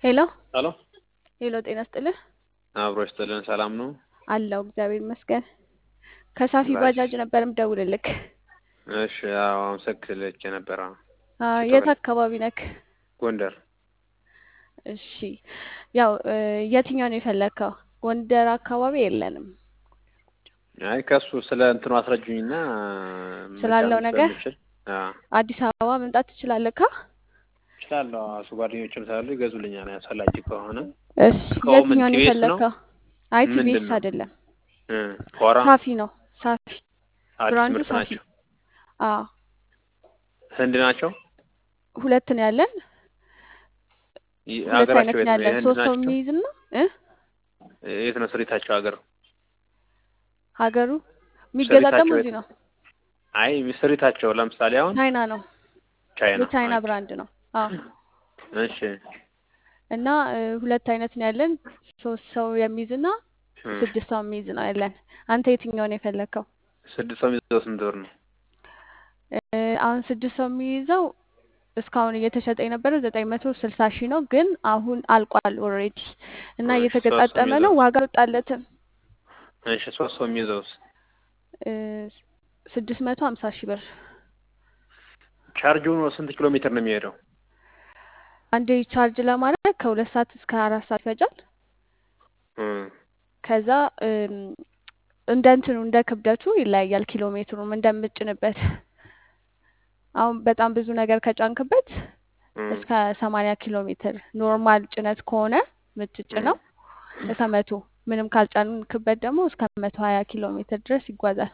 ሄሎ ሄሎ ሄሎ፣ ጤና ስጥልህ። አብሮ ይስጥልን። ሰላም ነው? አለው እግዚአብሔር ይመስገን። ከሳፊ ላሽ ባጃጅ ነበር ምደውልልክ። እሺ። አዎ አመሰግንልህ ነበረ። አ፣ እሺ የት ተበል አካባቢ ነክ? ጎንደር። እሺ፣ ያው እ፣ የትኛው ነው የፈለግከው? ጎንደር አካባቢ የለንም አይ ከሱ ስለ እንትኑ አስረጁኝና ስላለው መጫን ነገር። ስለምችል አዎ አዲስ አበባ መምጣት ትችላለህ ካ? እችላለሁ። እሱ ጓደኞችም ስላሉ ይገዙልኛል አስፈላጊ ከሆነ። እሺ፣ እቃው ምን የትኛው ነው ቲቪኤስ ነው? የፈለግከው? አይ ምንድን ቲቪኤስ ነው? አይደለም፣ እ ኮራ ሳፊ ነው። ሳፊ አዲስ ብራንዱ ምርት ሳፊ። ናቸው። አዎ ህንድ ናቸው። ሁለት ነው ያለን። ይ- ሁለት ሀገራቸው አይነት የት ነው ነው? ያለን። የህንድ ሶስት ሰው ናቸው። የሚይዝ እና እ የት ነው ስሪታቸው? ሀገር ሀገሩ የሚገጣጠሙ ስሪታቸው የት እዚህ ነው? ነው። አይ ስሪታቸው ለምሳሌ አሁን ቻይና ነው። ቻይና። የቻይና ኦኬ ብራንድ ነው። አዎ እሺ እና እ፣ ሁለት አይነት ነው ያለን። ሶስት ሰው የሚይዝ እና እ ስድስት ሰው የሚይዝ ነው ያለን። አንተ የትኛውን ነው የፈለግከው? ስድስት ሰው የሚይዘው ስንት ብር ነው? እ፣ አሁን ስድስት ሰው የሚይዘው እስካሁን እየተሸጠ የነበረው ዘጠኝ መቶ ስልሳ ሺህ ነው፣ ግን አሁን አልቋል ኦልሬዲ እና እሺ ሶስት ሰው እየተገጣጠመ ነው። የሚይዘውስ? ዋጋ አልወጣለትም። እሺ ሶስት ሰው የሚይዘውስ? እ፣ ስድስት መቶ ሀምሳ ሺህ ብር ቻርጁ ስንት ኪሎ ሜትር ነው የሚሄደው? አንዴ ቻርጅ ለማድረግ ከሁለት ሰዓት እስከ አራት ሰዓት ይፈጃል። እ ከዛ እም፣ እንደ እንትኑ እንደ ክብደቱ ይለያያል። ኪሎ ሜትሩም እንደምጭንበት አሁን በጣም ብዙ ነገር ከጫንክበት እ እስከ ሰማንያ ኪሎ ሜትር ኖርማል ጭነት ከሆነ እ የምትጭነው እስከ መቶ ምንም ካልጫንክበት ደግሞ እስከ መቶ ሀያ ኪሎ ሜትር ድረስ ይጓዛል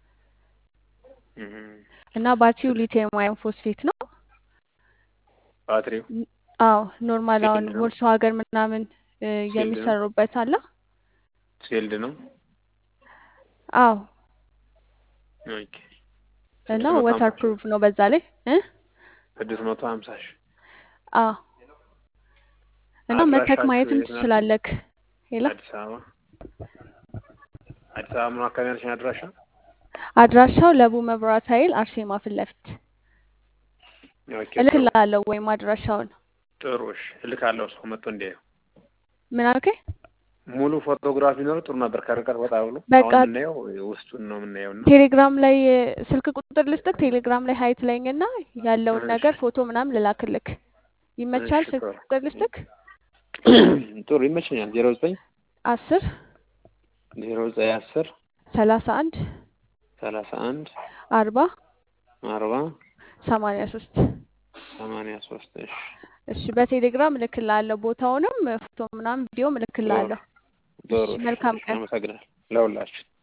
እ እና ባትሪው ሊቲየም አየን ፎስፌት ነው። ባትሪው ን- አዎ ኖርማል አሁን ሴልድ ነው? ቮልስ ሀገር ምናምን እ፣ ሴልድ ነው? የሚሰሩበት አለ። ሴልድ ነው? አዎ ኦኬ እና ስድስት መቶ ወተር ሀምሳ ሺህ ፕሩፍ ነው በዛ ላይ እ ስድስት መቶ ሀምሳ ሺህ አዎ እና መተክ አድራሻችሁ ማየትም የት ናችሁ? ትችላለክ። ሌላ አዲስ አበባ አዲስ አበባ ምን አካባቢ ያለሽን አድራሻ? አድራሻው ለቡ መብራት ኃይል አርሴማ ፊት ለፊት ኦኬ ጥሩ እልክልሃለሁ ወይም አድራሻውን ጥሩ እሺ እልካለሁ። ሰው መጥቶ እንዲያየው ምን አልከኝ? ሙሉ ፎቶግራፍ ቢኖር ጥሩ ነበር። ከርቀት ወጣ ብሎ በቃ አሁን የምናየው ውስጡን ነው የምናየው እና ቴሌግራም ላይ እ፣ ስልክ ቁጥር ልስጥክ። ቴሌግራም ላይ ሀይት ላይኝና ያለውን እሺ ነገር ፎቶ ምናምን ልላክልክ። ይመቻል? እሺ ስልክ ጥሩ ቁጥር ልስጥክ። ጥሩ ይመቸኛል። ዜሮ ዘጠኝ አስር ዜሮ ዘጠኝ አስር ሰላሳ አንድ ሰላሳ አንድ አርባ አርባ ሰማንያ ሶስት ሰማንያ ሶስት እሺ እሺ በቴሌግራም እልክልሃለሁ። ቦታውንም ፎቶ ምናምን ቪዲዮም ጥሩ እልክልሃለሁ። ጥሩ እሺ እሺ መልካም እሺ ቀን። አመሰግናለሁ ለሁላችን